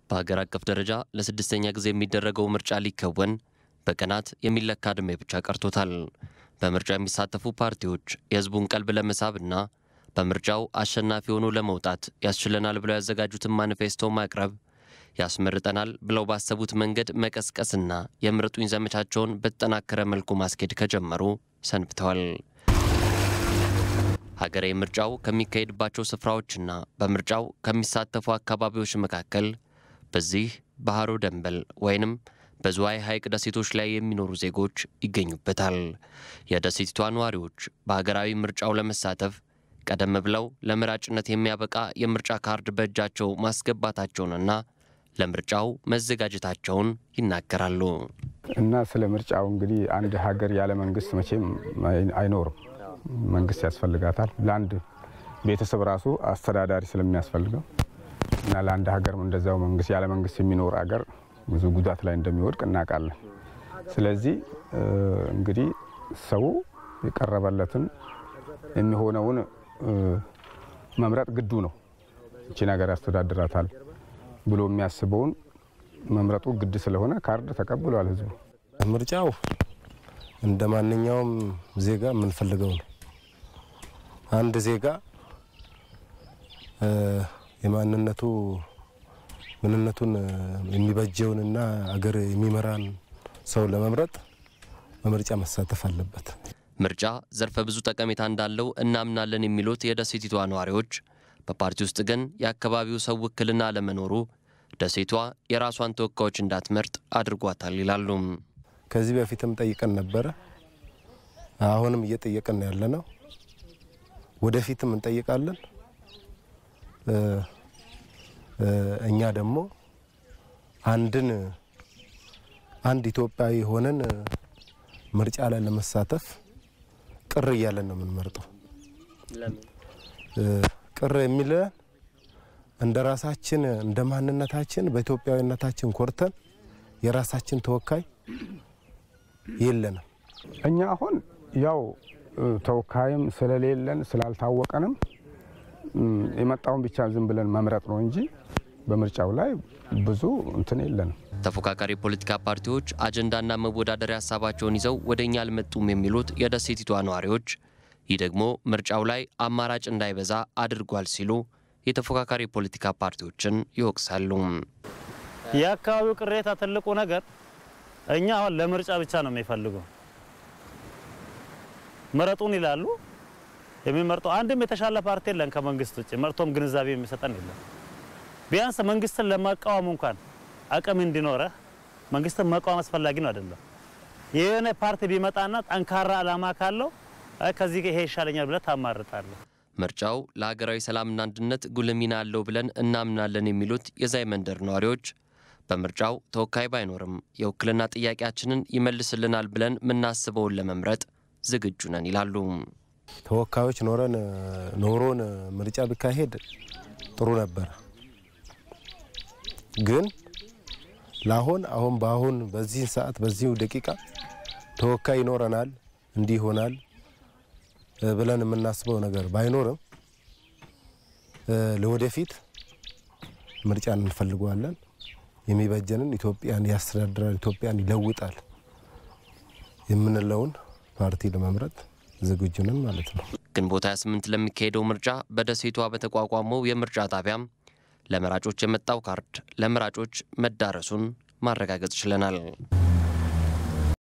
በሀገር አቀፍ ደረጃ ለስድስተኛ ጊዜ የሚደረገው ምርጫ ሊከወን በቀናት የሚለካ ዕድሜ ብቻ ቀርቶታል። በምርጫው የሚሳተፉ ፓርቲዎች የሕዝቡን ቀልብ ለመሳብና በምርጫው አሸናፊ ሆኖ ለመውጣት ያስችለናል ብለው ያዘጋጁትን ማኒፌስቶ ማቅረብ ያስመርጠናል ብለው ባሰቡት መንገድ መቀስቀስና የምረጡኝ ዘመቻቸውን በተጠናከረ መልኩ ማስኬድ ከጀመሩ ሰንብተዋል። ሀገራዊ ምርጫው ከሚካሄድባቸው ስፍራዎችና በምርጫው ከሚሳተፉ አካባቢዎች መካከል በዚህ ባህሮ ደንበል ወይንም በዝዋይ ሐይቅ ደሴቶች ላይ የሚኖሩ ዜጎች ይገኙበታል። የደሴቲቷ ነዋሪዎች በሀገራዊ ምርጫው ለመሳተፍ ቀደም ብለው ለመራጭነት የሚያበቃ የምርጫ ካርድ በእጃቸው ማስገባታቸውንና ለምርጫው መዘጋጀታቸውን ይናገራሉ። እና ስለ ምርጫው እንግዲህ አንድ ሀገር ያለ መንግስት መቼም አይኖርም። መንግስት ያስፈልጋታል። ለአንድ ቤተሰብ ራሱ አስተዳዳሪ ስለሚያስፈልገው እና ለአንድ ሀገርም እንደዚያው መንግስት ያለ መንግስት የሚኖር ሀገር ብዙ ጉዳት ላይ እንደሚወድቅ እናውቃለን። ስለዚህ እንግዲህ ሰው የቀረበለትን የሚሆነውን መምረጥ ግዱ ነው። ይቺን ሀገር ያስተዳድራታል ብሎ የሚያስበውን መምረጡ ግድ ስለሆነ ካርድ ተቀብሏል ህዝቡ። ምርጫው እንደ ማንኛውም ዜጋ የምንፈልገው ነው። አንድ ዜጋ የማንነቱ ምንነቱን የሚበጀውንና አገር የሚመራን ሰው ለመምረጥ በምርጫ መሳተፍ አለበት። ምርጫ ዘርፈ ብዙ ጠቀሜታ እንዳለው እናምናለን የሚሉት የደሴቲቷ ነዋሪዎች፣ በፓርቲ ውስጥ ግን የአካባቢው ሰው ውክልና አለመኖሩ ደሴቷ የራሷን ተወካዮች እንዳትመርጥ አድርጓታል ይላሉ። ከዚህ በፊትም ጠይቀን ነበረ። አሁንም እየጠየቀን ያለ ነው። ወደፊትም እንጠይቃለን። እኛ ደግሞ አንድን አንድ ኢትዮጵያዊ ሆነን ምርጫ ላይ ለመሳተፍ ቅር እያለን ነው የምንመርጠው። ቅር የሚለን እንደ ራሳችን እንደ ማንነታችን በኢትዮጵያዊነታችን ኮርተን የራሳችን ተወካይ የለንም። እኛ አሁን ያው ተወካይም ስለሌለን ስላልታወቀንም የመጣውን ብቻ ዝም ብለን መምረጥ ነው እንጂ በምርጫው ላይ ብዙ እንትን የለንም። ተፎካካሪ ፖለቲካ ፓርቲዎች አጀንዳና መወዳደሪያ ሀሳባቸውን ይዘው ወደ እኛ አልመጡም የሚሉት የደሴቲቷ ነዋሪዎች፣ ይህ ደግሞ ምርጫው ላይ አማራጭ እንዳይበዛ አድርጓል ሲሉ የተፎካካሪ ፖለቲካ ፓርቲዎችን ይወቅሳሉ። የአካባቢው ቅሬታ ትልቁ ነገር እኛ አሁን ለምርጫ ብቻ ነው የሚፈልገው። ምረጡን ይላሉ። የሚመርጠው አንድም የተሻለ ፓርቲ የለን ከመንግስት ውጭ መርቶም ግንዛቤ የሚሰጠን የለም። ቢያንስ መንግስትን ለመቃወም እንኳን አቅም እንዲኖረህ መንግስትን መቃወም አስፈላጊ ነው አይደለም። የሆነ ፓርቲ ቢመጣና ጠንካራ ዓላማ ካለው ከዚህ ይሄ ይሻለኛል ብለህ ታማርጣለህ። ምርጫው ለሀገራዊ ሰላምና አንድነት ጉልህ ሚና አለው ብለን እናምናለን የሚሉት የዛይ መንደር ነዋሪዎች በምርጫው ተወካይ ባይኖርም የውክልና ጥያቄያችንን ይመልስልናል ብለን የምናስበውን ለመምረጥ ዝግጁ ነን ይላሉ። ተወካዮች ኖረን ኖሮን ምርጫ ቢካሄድ ጥሩ ነበር። ግን ለአሁን አሁን በአሁን በዚህ ሰዓት በዚሁ ደቂቃ ተወካይ ይኖረናል እንዲህ ይሆናል ብለን የምናስበው ነገር ባይኖርም ለወደፊት ምርጫን እንፈልገዋለን። የሚበጀንን ኢትዮጵያን ያስተዳድራል፣ ኢትዮጵያን ይለውጣል የምንለውን ፓርቲ ለመምረጥ ዝግጁ ነን ማለት ነው። ግንቦት 28 ለሚካሄደው ምርጫ በደሴቷ በተቋቋመው የምርጫ ጣቢያም ለመራጮች የመጣው ካርድ ለመራጮች መዳረሱን ማረጋገጥ ችለናል።